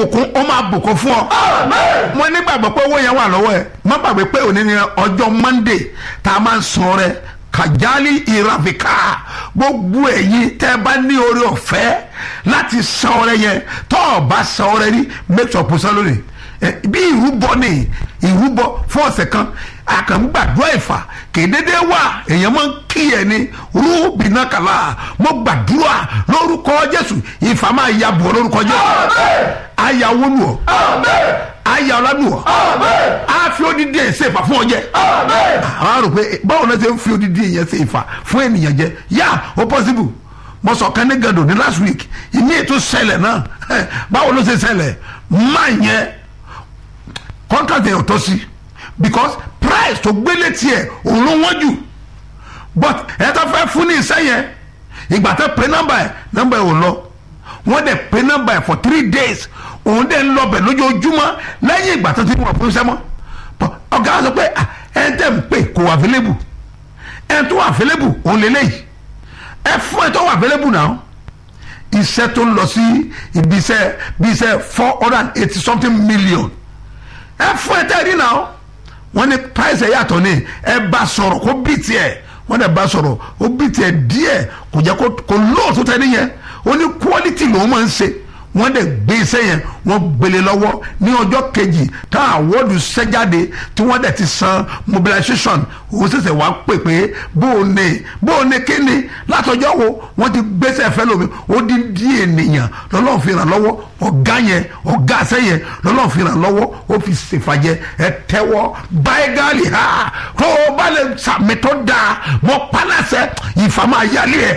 ìbùkún ó máa bùkún fún ọ. mo nígbàgbọ́ pé owó yẹn wà lọ́wọ́ ẹ̀ má gbàgbé pé òní ni ọjọ́ monday tá a máa ń san rẹ kàjálì ìràfíkà gbogbo ẹ̀yin tẹ́ ẹ bá ní oore ọ̀fẹ́ láti san ọrẹ yẹn tọ́ ọ bá san ọrẹ rí make sure pusan lónìí ẹ, bí ìrúbọ ni ìrúbọ fún ọ̀sẹ̀ kan àkàngbàdúrà ìfà kédédé wà èèyàn máa ń kí ẹ ní rúbìnà kàlà mo gbàdúrà lórúkọ jésù ìfà máa ya bọ̀ lórúkọ jésù àyà wọnú ọ àyà ọlánú ọ á fi odidi ẹ̀ ṣe ìfà fún ọ jẹ àwọn àrò pé báwo náà ṣe ń fi odidi yẹn ṣe ìfà fún ènìyàn jẹ yá ó possible mo sọ kan ní gàdùn ní last week ìmí ètò ṣẹlẹ̀ náà báwo ló ṣe ṣẹlẹ̀ máa yẹn contract yẹn ò tọ́ sí because price tó gbélé tiẹ̀ òun ló wọ́n jù but ẹ tó fẹ́ fún ní iṣẹ́ yẹn ìgbà tó pe nọ́mbà ẹ̀ nọ́mbà ẹ̀ ò lọ wọ́n dẹ̀ pe nọ́mbà ẹ̀ for three days òun dẹ̀ ń lọ bẹ̀ lójoojúmọ́ lẹ́yìn ìgbà tó ti wọ̀ fún iṣẹ́ mọ́ But ọ̀gá sọ pé ah, ẹ̀ ń tẹ̀ ń pè kò wà available ẹ̀ tó wà available òun lélẹ́yìí ẹ fún ẹ tó wà available náà iṣẹ́ tó ń lọ sí ibi iṣẹ́ bí iṣẹ́ four hundred and eighty something million ẹ fún ẹ tẹ́ rí náà wọ́n ní price ẹ̀ yàtọ̀ ní ẹ bá sọ̀rọ̀ kó bí tiẹ̀ wọ́n dẹ̀ bá sọ̀rọ̀ ó bí tiẹ̀ díẹ̀ kò jẹ́ kó kó lóòótọ́ tẹ́ níyẹn ó ní quality lòún máa ń ṣe wọ́n dẹ̀ gbé iṣẹ́ yẹn wọ́n gbélé lọ́wọ́ ní ọjọ́ kejì tá àwọ́dù ṣẹ́jáde tí wọ́n dẹ̀ ti san mobilization òun ṣẹ̀ṣẹ̀ wá pè pé bóun ní bóun ní kíni látọjọ́ wo wọ́n ti gbéṣẹ́ fẹ́ lómi ó di di ènìyàn lọ́lọ́run fi ràn lọ́wọ́ ọ̀gá yẹn ọ̀gá iṣẹ́ yẹn lọ́lọ́run fi ràn lọ́wọ́ ó fi ṣèfàjẹ́ ẹ tẹ́wọ́ báyìí gáàlì ha tó o bá lè sàmì tó dáa mọ́ pálásẹ̀ ìfàmà yálé ẹ̀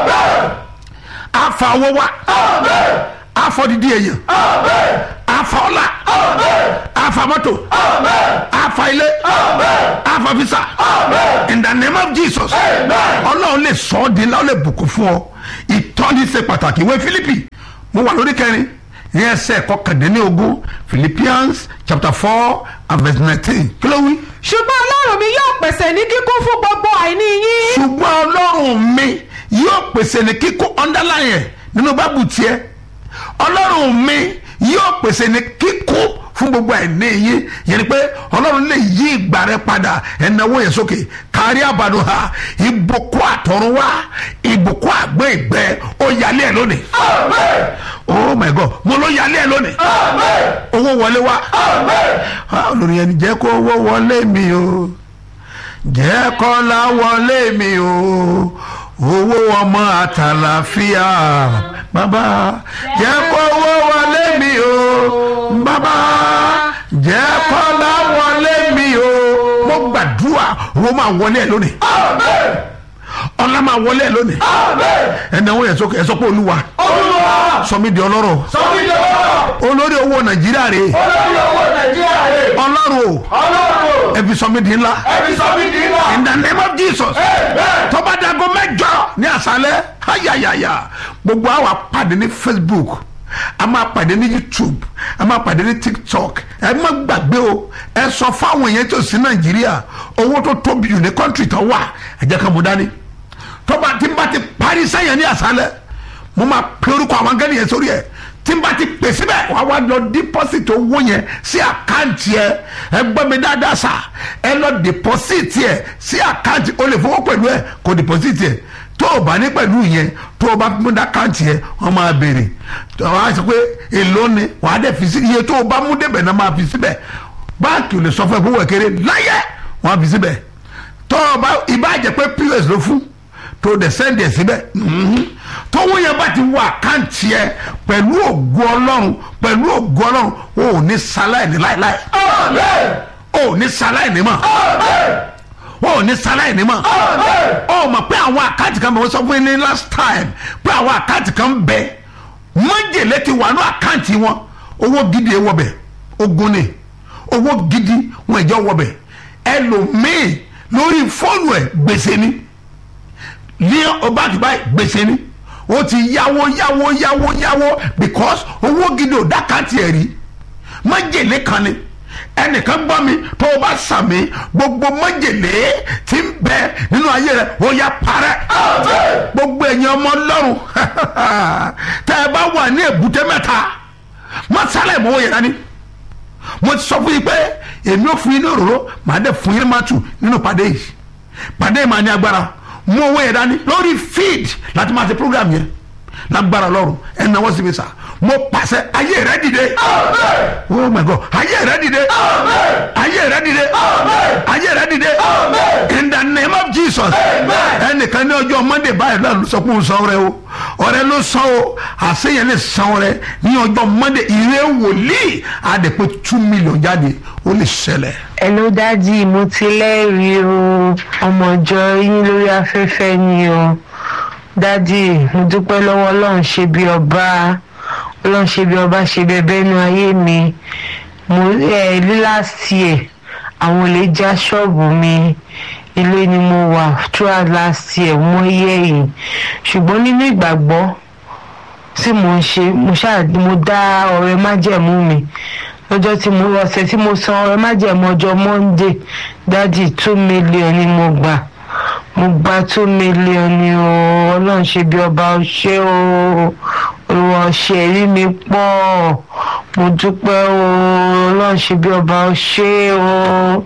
àfà owó wa afọ didi èèyàn afa ọlá afa mọ́tò afa ilé afa visa in the name of jesus ọlọ́run lè sọ ọ́ di ńlá ó lè bùkún fún ọ ìtọ́ni ṣe pàtàkì ìwé philippi mo wà lórí kẹrin ní ẹsẹ̀ kọkàndínlógún philippians chapter four and verse nineteen kí ló wí. ṣùgbọ́n ọlọ́run mi yóò pèsè ní kíkún fún gbogbo àìní yín. ṣùgbọ́n ọlọ́run mi yóò pèsè ní kíkún underline ẹ̀ nínú bábù tiẹ̀ ọlọ́run mi yóò pèsè ní kíkún fún gbogbo ẹ̀ní yín yẹn ni pé ọlọ́run lè yí ìgbà rẹ padà ẹ̀náwó yẹn sókè kárí àbàdù ha ìbùkún àtọ̀run wá ìbùkún àgbẹ̀ ìgbẹ́ ó yálé ẹ̀ lónìí. oh my god mo ló yálé ẹ̀ lónìí. owó wọlé wá. olórí yẹn ni jẹ́ kó owó wọlé mi o jẹ́ kọ́lá wọlé mi o owó ọmọ àtàlàfíà bàbá jẹ́ kówó wọlé mi o bàbá jẹ́ kọ́lá wọlé mi o mo gbàdúrà owó máa wọlé ẹ lónìí ọlá máa wọlé ẹ lónìí ẹnáwó yẹn sókè ẹ sọ pé olúwa sọmi di ọlọ́rọ̀ olórí owó nàìjíríà rè ọlọ́run o ẹ fi sọmi di ńlá in the name of jesus tọ́ba dago mẹ́jọ ní àṣálẹ́ ayayaya gbogbo àwa pàdé ní facebook a máa pàdé ní youtube a máa pàdé ní tiktok ẹ má gbàgbé o ẹ sọ fáwọn èèyàn tó sí nàìjíríà owó tó tóbi jù ní kọ́ńtì tó wà ẹ jẹ́ ká mú dání tọ́ba tí n bá ti parí sẹ́yìn ní àṣálẹ́ mo máa pe orúkọ àwọn gẹ́gẹ́ yẹn sórí ẹ̀ tí n bá ti pè síbẹ̀ wàá wá lọ deposit owó yẹn sí àkáǹtì ẹ ẹ gbọ́ mi dáadáa sà ẹ lọ deposit ẹ sí àkáǹtì o lè fowó pẹ̀lú ẹ kò deposit ẹ tó o bá ní pẹ̀lú yẹn tó o bá mú dákáǹtì ẹ wọ́n máa béèrè wọ́n á sọ pé èló ni wàá dẹ̀ fi sí iye tó o bá mú débẹ̀ náà máa fi síbẹ̀ báńkì ò lè sọ fún ẹ fún wẹ̀kẹ́rẹ́ láyé wọ́n á fi síbẹ̀ tó o bá ìbáàjẹ́ pé pos ló fún tó o dẹ̀ sẹ́ndì ẹ̀ síbẹ̀ tówó yẹn bá ti wọ àkáǹtì ẹ pẹ̀lú ògo ọlọ́run pẹ̀lú ògo ọlọ́run o ò ní sáláìní láéláé o ò ní sáláìní mọ́ o ò ní sáláìní mọ́ o mọ̀ pé àwọn àkáǹtì kan bẹ̀ wọ́n sọ fún yín ní last time pé àwọn àkáǹtì kan bẹ̀ májèlé ti wà ní àkáǹtì wọn owó gidi wọ bẹ̀ ogun ni owó gidi wọn ìjọ wọ bẹ̀ ẹlòmíì lórí fóònù ẹ̀ gbèsè ni ní ọba àtúbà gbèsè ni ó ti yáwó yáwó yáwó yáwó because owó gidi ò dákàtì ẹ̀ rí májèlé kan ni ẹnìkan gbọ́ mi tó o bá sàmì gbogbo májèlé tí ń bẹ nínú ayé rẹ ó yá parẹ́ gbogbo ẹ̀yin ọmọ ọlọ́run tẹ́ ẹ bá wà ní èbúté mẹ́ta má sálẹ̀ ìmọ̀wó yẹn dání mo ti sọ fún yín pé èmi ò fún yín ní òróró màá dẹ̀ fún yín ní màtù nínú pàdé yìí pàdé yìí máa ní agbára mú owó yẹn dání lórí feed láti máa ṣe program yẹn lágbára lọ́rùn ẹ̀ náwó sí mi sà mo pàṣẹ ayé rẹ dìde oh my god ayé rẹ dìde ayé rẹ dìde ayé rẹ dìde in the name of jesus ẹnìkan ní ọjọ́ monday báyìí lọ́la ló sọ pé òun san ọrẹ o ọrẹ ló san o àṣeyẹn lè san ọrẹ ní ọjọ́ monday ìrẹ wòlíì àdèpé two million jáde ó lè ṣẹlẹ̀. Hello dádì mo ti lẹ́rìí o ọmọ ìjọ yín lórí afẹ́fẹ́ ni o dádì mo dúpẹ́ lọ́wọ́ ọlọ́run ṣe bí ọba ọlọ́run ṣe bí ọba ṣe bẹbẹ́ nu ayé mi mo ẹ ní last year àwọn olè já ṣọ́ọ̀bù mi ilé ni mo wà throughout last year mo yẹ yìí ṣùgbọ́n nínú ìgbàgbọ́ tí mo ń ṣe mo ṣáà mo dá ọrẹ májẹ̀mú mi lọ́jọ́ tí mo ọ̀sẹ̀ tí mo san ọrẹ májẹ̀mú ọjọ́ monday dádì two million ni mo gbà mo gba two million ni o ọlọ́run ṣe bí ọba ṣé o olùwà ṣe rí mi pọ̀ mo dúpẹ́ o ọlọ́run ṣe bí ọba ṣé o.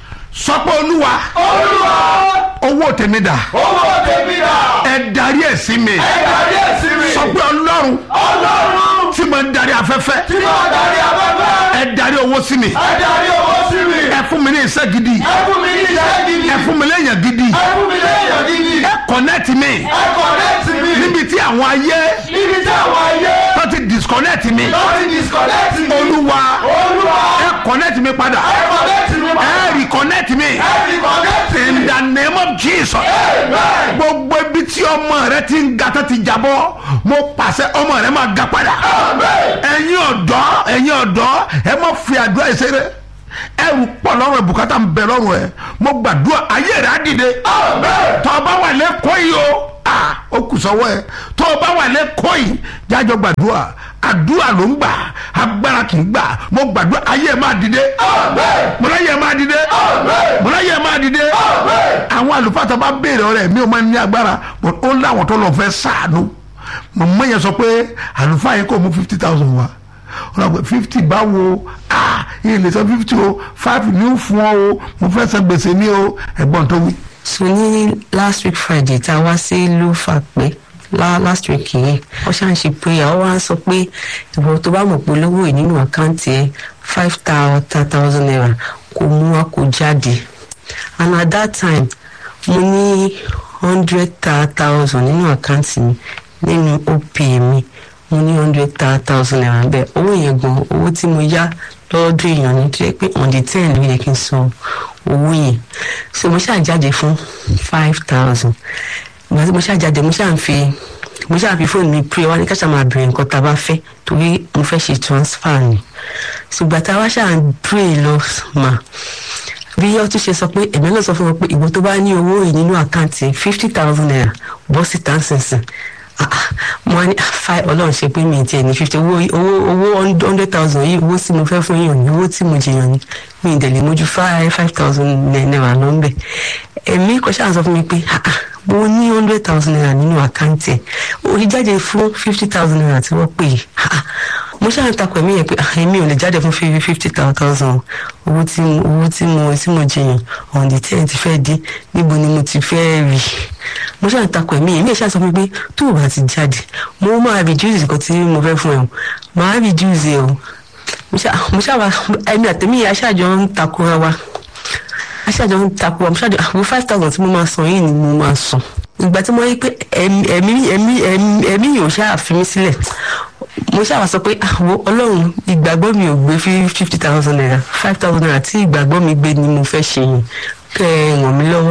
sọ pé olúwa olúwa owó tèmi dà owó tèmi dà ẹ darí ẹ̀ sí mi ẹ darí ẹ̀ sí mi sọ pé ọlọ́run ọlọ́run tí mo ń darí afẹ́fẹ́ tí máa darí afẹ́fẹ́ ẹ darí owó sí mi ẹ darí owó sí mi ẹ fún mi ní iṣẹ́ gidi ẹ fún mi ní iṣẹ́ gidi ẹ fún mi léèyàn gidi ẹ fún mi léèyàn gidi ẹ connect mi ẹ kọ̀nẹ́tì mi níbi tí àwọn ayé níbi tí àwọn ayé tó ti disconnect mi lọ́ọ́ ti disconnect mi olúwa olúwa ẹ connect mi padà ẹ kọ̀nẹ́tì mi ẹ reconnect mi ẹ fi kọ̀nẹ́tì in mi the name of jesus amen gbogbo ibi tí ọmọ rẹ ti ń ga tó ti jábọ́ mo pàṣẹ ọmọ rẹ máa ga padà amen ẹ̀yin ọ̀dọ́ ẹ̀yin ọ̀dọ́ ẹ má fi àdúrà ìṣeré ẹrù pọ̀ lọ́rùn ẹ̀ bùkátà ń bẹ lọ́rùn ẹ̀ mo gbàdúrà ayé rẹ̀ á dìde amen tọ́ ọ bá wà lẹ́kọ̀ọ́ yìí o ah, ó kù sọ́wọ́ ẹ̀ tọ́ ọ bá wà lẹ́kọ̀ọ́ yìí jájọ gbàdúrà àdúrà ló ń gbà agbára kì í gbà mo gbàdúrà ayé ẹ̀ máa dìde amen mo láyé ẹ̀ máa dìde amen mo láyé ẹ̀ máa dìde amen àwọn àlùfáà tó bá béèrè ọ̀rẹ́ mi ò máa ní agbára but ó láwọn tó lọ fẹ́ sàánú mọ̀mọ́ yẹn sọ pé àlùfáà yẹn kò mú fifty thousand wá ọ̀rọ̀ pé fifty báwo ah yìí lè sọ fifty o five ní ó fún ọ o mo fẹ́ san gbèsè ní o ẹ̀gbọ́n tó wí. so ní last week friday tá a wá sí lufa pé la last week yìí wọ́n ṣáà ń ṣe prayer wọ́n wá sọ pé ìwọ tó bá mọ̀ pé lówó yìí nínú àkáǹtì ẹ̀ five thousand naira kò mú wa kó jáde and at that time mo ní hundred thousand nínú àkáǹtì mi nínú op mi mo ní hundred thousand naira bẹ́ẹ̀ owó yẹn gan owó tí mo yá lọ́dún èèyàn ní tó yẹ pé on the ten ló yẹ kí n san owó yẹn so mo ṣáà jáde fún five thousand ìgbà tí mo ṣáà jáde mo ṣáà ń fi mo ṣáà fi fóònù mi pray wá ní káṣá máa bèrè nǹkan tá a bá fẹ́ torí mo fẹ́ ṣe transfer ni ṣùgbọ́n tá a wá ṣáà ń pray lọ mà bí ọtún ṣe sọ pé ẹ̀mí náà sọ fún wọn pé ìwọ tó bá ní owó yìí nínú àkáǹtì fifty thousand naira bọ́ síta ń sìnsìn Ah, ah, mo wá ní five ọlọ́run ṣe pé mi tiẹ̀ ní fifty owó owó owó hundred thousand yìí owó tí mo fẹ́ fún yàn ní owó tí mo jẹyàn ní mi ì dẹ̀lẹ̀ mójú five five thousand naira ló ń bẹ̀ ẹ̀mí kò ṣáà sọ fún mi pé ah, ah, mo ní hundred thousand naira nínú àkáǹtì ẹ̀ orí jáde fún fifty thousand naira tí wọ́n pè é Ah, ah, mo ṣáà ń takò ẹ̀mí yẹn pé ah, èmi ò lè jáde fún fifty thousand owó tí mo owó tí mo tí mo jẹyàn on the ten ti fẹ́ dé níbo ni mo ti fẹ́ rí mo ṣáà ń takò ẹ̀mí yẹn mi ẹ̀ ṣáà sọ fún mi pé tó o bá ti jáde mo máa reduce nǹkan tí mo fẹ́ fún ẹ o máa reduce ẹ o mo ṣáà mo ṣáà wá ẹ̀mí àtẹ̀mí yẹn aṣáàjọ ń takora wa aṣáàjọ ń takora mo ṣáàjọ àwọn five thousand tí mo máa san yìí ni mo máa san ìgbà tí mo rí pé ẹ̀mí ẹ̀mí ẹ̀mí ẹ̀mí ẹ̀mí yóò ṣáà fi mí sílẹ̀ mo ṣáà wá sọ pé àwọn ọlọ́run ìgbàgbọ́ mi ò gbé fifty thousand naira five thousand naira tí ìgbàgbọ́ mi gbé ni mo fẹ́ ṣe yìí kẹ́ ẹ ràn mí lọ́wọ́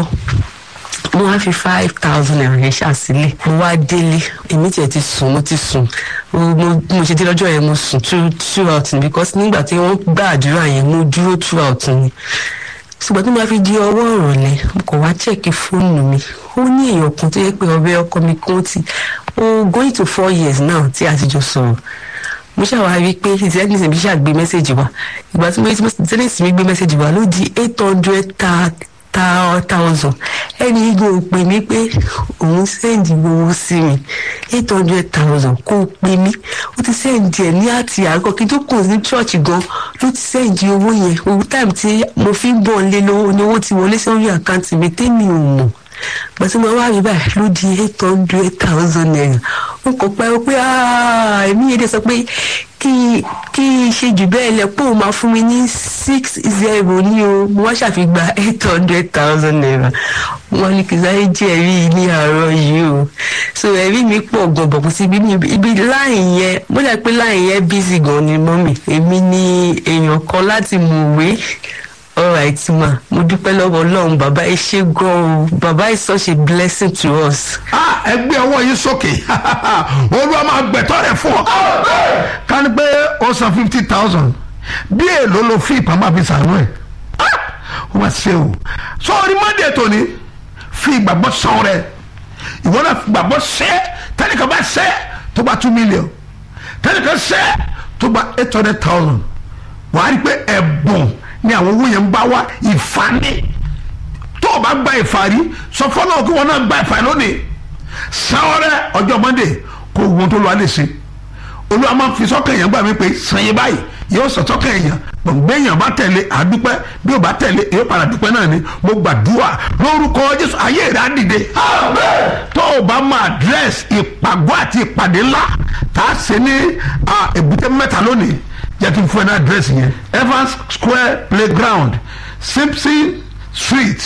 mo wá fi five thousand naira yẹn ṣàsílẹ̀ mo wá délé èmi tiẹ̀ ti sùn mo ti sùn mo mo mo ṣe dé lọ́jọ́ yẹn mo sùn two throughout ni because nígbà tí wọ́n gba àdúrà yẹn mo dúró throughout ni ṣùgbọ́n tí mo bá fi di ọwọ́ ìrọ̀lẹ́ mo kàn wá chẹ́ẹ̀kì fóònù mi ó ní èèyàn kan tó yẹ pé ọ̀rẹ́ ọkọ mi kan ti ó going to four years now tí a ti jọ sọ̀rọ̀ mo ṣàwá rí i pé zenith mi ṣàgbé mẹ́sẹ̀gì wa ìgbà tí mo rí zenith mi gbé mẹ́sẹ̀gì wa ló di eight hundred ta thousand ẹni igun ò pè mí pé òun sẹ́ǹdì owó sí mi eight hundred thousand kó o pè mí ó ti sẹ́ǹdì ẹ̀ ní àti àárọ̀ kí tó kù ní church gan ló ti sẹ́ǹdì owó yẹn owó táìmù tí mo fi ń bọ̀ lé lówó ni owó ti wọlé sórí àkáǹtì mi tẹ́mi ò mọ̀ gbàtí mo wá rí báyìí ló di eight hundred thousand naira n kò pẹ́ pé èmi yẹn dẹ̀ sọ pé kí kí n ṣe jù bẹ́ẹ̀ lẹ̀ pé òun máa fún mi ní six zero ní o mo wá ṣàfihàn eight hundred thousand naira wọ́n ní kì í sáré jẹ́ ẹ̀rí ní àárọ̀ yìí o so ẹ̀rí mi pọ̀ gan bọ̀ kò sí ibi ibi láì yẹn mo dà pé láì yẹn busy gan ni mọ́mì èmi ní èèyàn kan láti mọ̀wé alright ma mo dúpẹ́ lọ́wọ́ ọlọ́run bàbá ẹ ṣe gan o bàbá is such a blessing to us. Ah, ẹ gbé ọwọ́ yín sókè olúwa máa gbẹ̀tọ́ rẹ̀ fún ọ. ká ní pé ó san fifty thousand bí èlò ló fi ìpamọ́ àfi sànú ẹ̀ ó máa ṣe o sọ́ọ́rí monday tòní fi ìgbàgbọ́ sàn rẹ̀ ìwọ náà fi ìgbàgbọ́ ṣẹ́ tẹ́nìkan bá ṣẹ́ tó bá two million tẹ́nìkan ṣẹ́ tó bá eight hundred thousand wàá rí i pé ẹ̀bùn ni àwọn owó yẹn ń bá wá ìfani tó o bá gba ìfàrí sọ fọlọ́ kí wọn náà gba ìfàrí lónìí sanwó-rẹ ọjọ́ monday kó wọn tó lọ alẹ́ sí olúwa máa fi sọ́kàn èèyàn gbà mí pé sanye báyìí yóò sọ sọ́kàn èèyàn gbọ̀ngbẹ́ èèyàn bá tẹ̀lé àdúpẹ́ bí o bá tẹ̀lé èyí padà dúpẹ́ náà ni mo gbàdúrà lórúkọ jésù ayé rẹ̀ á dìde tó o bá mọ àdírẹ́sì ìpàgọ́ àti ìpàdé ńlá tá a ṣe ní èbúté mẹ́ta lónìí jẹ́ kí n fún ẹ ní àdírẹ́sì yẹn evans square playground simpson street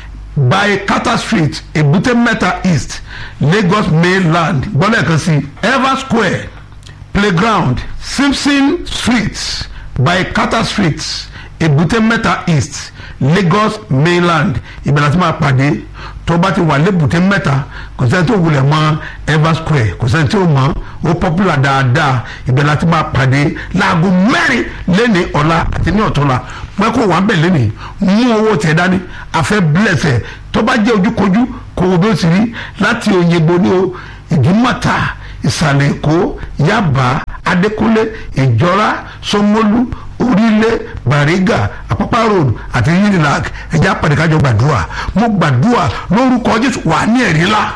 by carter street èbúté mẹ́ta east lagos mainland gbọ́dọ̀ kan sí evans square playground simpson street by carter street èbúté mẹ́ta east lagos mainland ìbẹ̀rẹ̀ àti máa pàdé tó bá ti wà lébùté mẹ́ta kò sẹ́ni tó wulẹ̀ mọ́ evans square kò sẹ́ni tó mọ́ ó popular dáadáa ìbẹ̀rẹ̀ àti máa pàdé láago mẹ́rin lẹ́ni ọ̀la àti ní ọ̀tọ́la pẹ́ kó wà ń bẹ̀ lẹ́ni mú owó tẹ̀ dání afẹ́ bílẹ̀sẹ̀ tó bá jẹ́ ojúkojú kò wò bí ó ti rí láti òyìnbó ní o ìdúmọ̀ta ìsàlẹ̀ èkó yaba adékúnlé ìjọra sọmọlú orílẹ̀ bàrígà àpápá road àti unilag ẹ̀jẹ̀ apàdékájọ gbàdúrà mo gbàdúrà lórúkọ jésù wà ní ẹ̀rí ńlá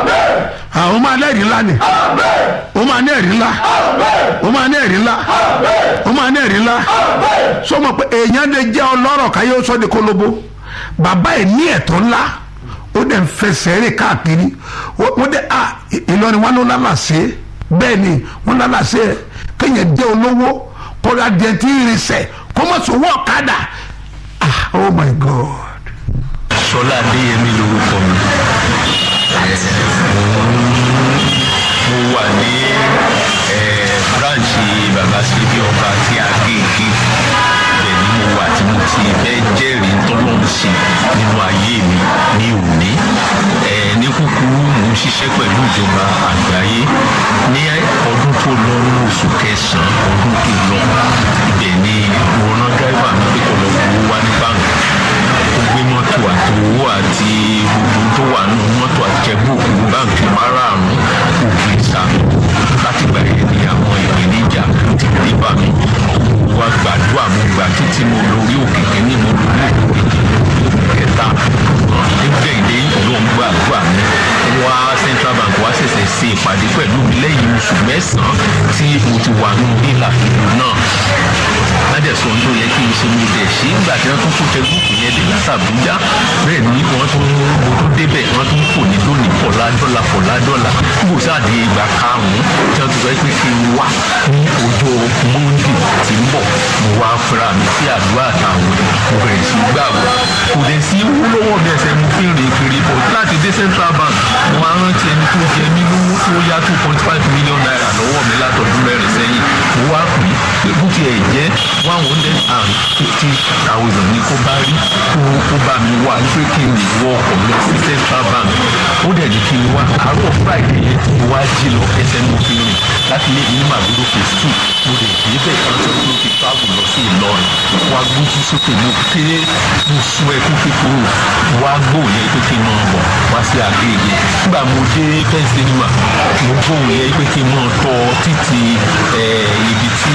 àwọn máa ní ẹ̀rí ńlá ni ó máa ní ẹ̀rí ńlá ó máa ní ẹ̀rí ńlá ó máa ní ẹ̀rí ńlá sọmọ pé èèyàn lè jẹ́ ọlọ́rọ̀ káyé ó sọ́ di kólóbó bàbá ẹ̀ ní ẹ̀tọ́ ńlá ó dẹ̀ ń fẹsẹ̀ rìn káàkiri wọ́n dẹ̀ à ìlọrin wọn ló lálàsẹ́ bẹ́ẹ̀ ni wọ́n lálàsẹ́ kéèyàn jẹ́ olówó kọ́ra díẹ̀ tí ń rinsẹ̀ kọ́mọ̀sowó ọ̀kadà ah oh my god. sọlá adéyẹmí lorúkọ mi mo wà ní branch baba síbi ọba tí a gé igi ibẹ̀ ni mo wà tí mo ti fẹ́ jẹ́rìí tọ́lọ́run sí nínú ayé mi ní òní ní kúkúrú mò ń ṣiṣẹ́ pẹ̀lú ìjọba àgbáyé ní ọdún tó lọ ní oṣù kẹsàn-án ọdún tó lọ ibẹ̀ ni mo rán dráìvà mi pé kó lọ gbowó wá ní báńkì ó gbé mọ́tò àti owó àti gbogbo tó wà nínú mọ́tò àjẹbùkù báńkì márààrún ògbé sá láti gbà yẹn ni àwọn ìpèníjà ti dé bá mi wá gbàdúrà mo gbà títí mo lórí òkè kínní mo lórí òkè kẹta nígbẹ̀yìndé ló ń gbàdúrà mi wá central bank wá ṣẹ̀ṣẹ̀ ṣe ìpàdé pẹ̀lú mi lẹ́yìn oṣù mẹ́sàn-án tí mo ti wà nínú ìlà ìlú náà ládẹ̀sọ tó yẹ kí n ṣe mo dẹ̀ ṣe nígbà tí wọ́n tún kó tẹ́gùkù yẹn dé látàbújá bẹ́ẹ̀ ni wọ́n tún mo tún débẹ̀ wọ́n tún kò ní lónìí fọ̀lá dọ́là fọ̀lá dọ́là níbo sáàdì ìgbà karùn-ún tí wọ́n ti sọ pé kí n wá ní ọjọ́ monde tí ń bọ̀ mo wá fúnra mi sí àdúrà àtàwọn mo bẹ̀rẹ̀ sí gbàgbọ́ kò dẹ̀ sí wúlọ́wọ́ mi ẹsẹ̀ mo fi rìn kiri bọ̀ láti dé central bank mo wá rántí ẹni tó jẹ mí lówó tó yá two point five million naira lọ́wọ́ mi látọdún mẹ́rin sẹ́yìn mo wá pè é bó tiẹ̀ jẹ́ one hundred and fifty thousand ní kó bá rí kó kó bá mi wá pé kí n lè wọ ọkọ̀ lọ sí central bank ó dẹ̀ ní kí n wá àárọ̀ friday yẹn tí mo wá jí lọ ẹsẹ̀ mo fi rìn láti lé ní màdúró phase two mo lè dé bẹ́ẹ̀ kan tó tó ti travel lọ sí ìlọrin wá gbójú sókè mo ké mo sun ẹkún kíkorò wá gbóhùn yẹn pé kí n máa bọ̀ wá sí àgbègbè nígbà mo dé fẹ́ǹsì nímà mo gbóhùn yẹn pé kí n máa tọ títì ibi tí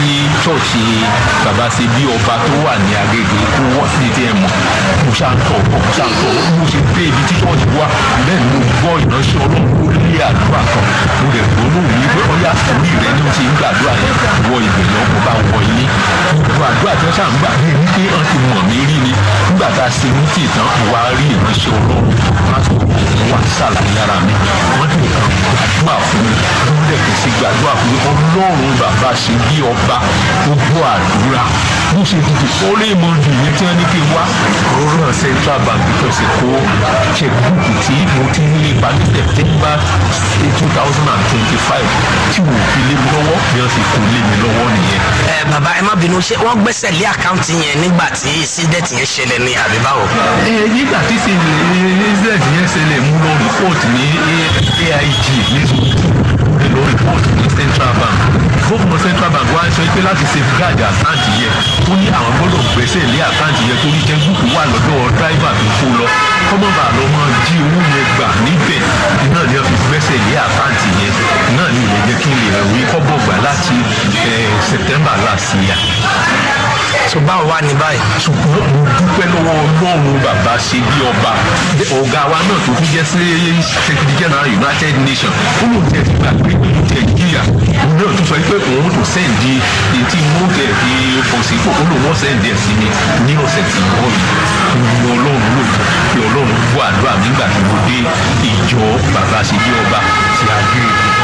chọ́ọ̀chì bàbá ṣe bí ọba tó wà ní agége kó wọ́n sí ti ẹ̀ mọ̀ mo ṣáà ń tọ̀ mo ṣáà ń tọ̀ mo ṣe dé ibi tí chọ́ọ̀chì wà bẹ́ẹ̀ ni mo gbọ́ ìránṣẹ́ ọlọ́run ó lé àdúrà kan mo lè gbóná mi pé ọyá orí rẹ ni ó ti ń gbàdúrà yẹn wọ ìgbẹ̀yàn kó bá wọ ilé gbogbo àdúrà tí wọ́n ṣáà ń gbà bí ẹni pé wọ́n ti mọ̀ mí rí ni nígbà tá a ṣe ní tì tán mo wá rí ìránṣẹ́ ọlọ́run pásítọ̀ òun wà sàlàyé ara mi wọ́n ní nǹkan gbàdúrà fún mi wọ́n dẹ̀ kì í sí gbàdúrà fún mi ọlọ́run bàbá ṣe bí ọba gbogbo àdúrà bó ṣe dìde orí ìmọ̀jù yẹn tí wọ́n ní kí n wá òwúrọ̀ central bank tó ṣe kó checkbook tí mo ti ń lépa ní september two thousand and twenty-five tí wò fi lé mi lọ́wọ́ bí wọ́n sì kó lé mi lọ́wọ́ nìyẹn. ẹ bàbá ẹ má bínú ṣé wọ́n gbẹ́sẹ̀ lé àkáǹtì yẹn nígbà tí sídẹ̀tì yẹn ṣẹlẹ̀ ní àbí báwo. ẹ nígbà tí ṣe incident yẹn ṣẹlẹ̀ mú lọ report ní aig ní lọ report ní central bank gómìnà central bank wá sọ pé láti safeguard àkáǹtì yẹn ó ní àwọn gbọ́dọ̀ gbẹ́sẹ̀ lé àkáǹtì yẹn torí jẹ́gùkù wà lọ́dọ̀ driver tó kó lọ kọ́mọ́bà lọ mọ́ jí owó yẹn gbà níbẹ̀ náà ni wọ́n fi gbẹ́sẹ̀ lé àkáǹtì yẹn náà ni ò lè jẹ́ kí n lè rí kọ́bọ̀ gbà láti september last year tó báwo wá ní báyìí. ṣùgbọ́n mo dúpẹ́ lọ́wọ́ ọlọ́run bàbá ṣe bí ọba ọ̀gá wa náà tó tún jẹ́ sí secretary general united nations ó lóun tẹ̀ ti gbà pé òun tẹ̀ jìyà òun náà tún sọ pé òun tó sẹ́ǹdì etí mú tẹ̀ fi pọ̀ sí kò ó lóun wọ́n sẹ́ǹdì ẹ̀ sí mi ní ọ̀sẹ̀ tí wọ́n yìí ní ọlọ́run ló pé ọlọ́run gbọ́ àdúrà nígbà tí mo dé ìjọ bàbá ṣe bí ọba ti àgbé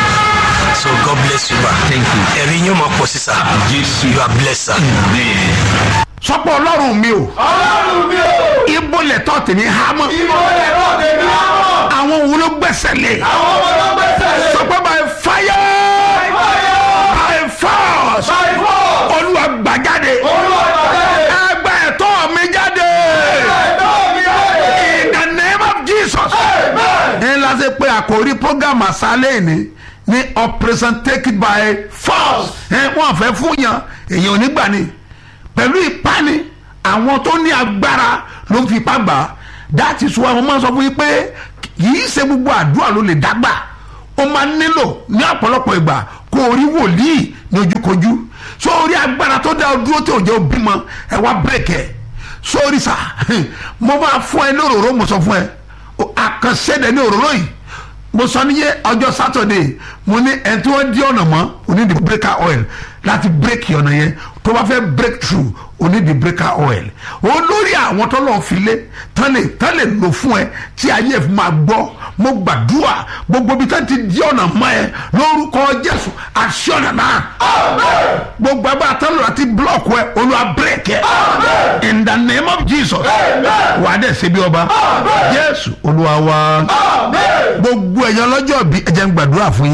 so god bless you ma. thank you. ẹ̀rí yóò máa pọ̀ sí sá. jésù you are blessed sir. amen. sọpọ ọlọ́run mi o ọlọ́run mi ò ibo lẹ tọ́ tèmi hámọ́ ìbò lè rọ̀ tèmi àmọ́ àwọn wo ló gbẹ́sẹ̀ lé àwọn ọmọ tó gbẹ́sẹ̀ lé sọpọ by fire fire by force by force olúwa gbàjáde olúwa ìbàdàn ẹgbẹ́ ẹ̀tọ́ mi jáde ẹ̀dọ́ mi ayé in the name of jesus. amen ní láti pé àkórí program àṣálẹ̀ ni ní operation take it by force ẹ wọ́n fẹ́ fún yàn èyàn ò ní gbà ní pẹ̀lú ìpani àwọn tó ní agbára ló ń fi ipá gbà á that is why wọ́n máa ń sọ fún yín pé kìí ṣe gbogbo àdúrà ló lè dágbà ó máa nílò ní ọ̀pọ̀lọpọ̀ ìgbà kó o rí wòlíì ní ojúkojú so orí agbára tó dá o dúró tí ò jẹ́ òbí mọ ẹ wá bírèkì sórí sà mo máa fún ẹ ní òróró mo sọ fún ẹ àkànṣẹ́dẹ̀ ní òróró yìí mo sọ níyẹ ọjọ́ sátọ̀dẹ̀ mo ní ẹni tí wọ́n di ọ̀nà mọ́ oní di breaker oil láti break ọ̀nà yẹn tó bá fẹ́ break through oní di breaker oil olórí àwọn tó lọ́ọ́ fi lé tán lè tán lè lò fún ẹ tí ayé ẹ̀ fi máa gbọ́ mo gbàdúrà gbogbo ibi tán ti di ọ̀nà mọ́ ẹ lórúkọ jésù àṣẹ ọ̀nà náà gbogbo ẹgbẹ́ àtọ́lù láti block ẹ olúwa break ẹ in the name of jesus wà á dẹ̀ ṣe bí ọba jésù olúwa wa gbogbo ẹ̀yàn lọ́jọ́ bí ẹ jẹ́ ń gbàdúrà fún yín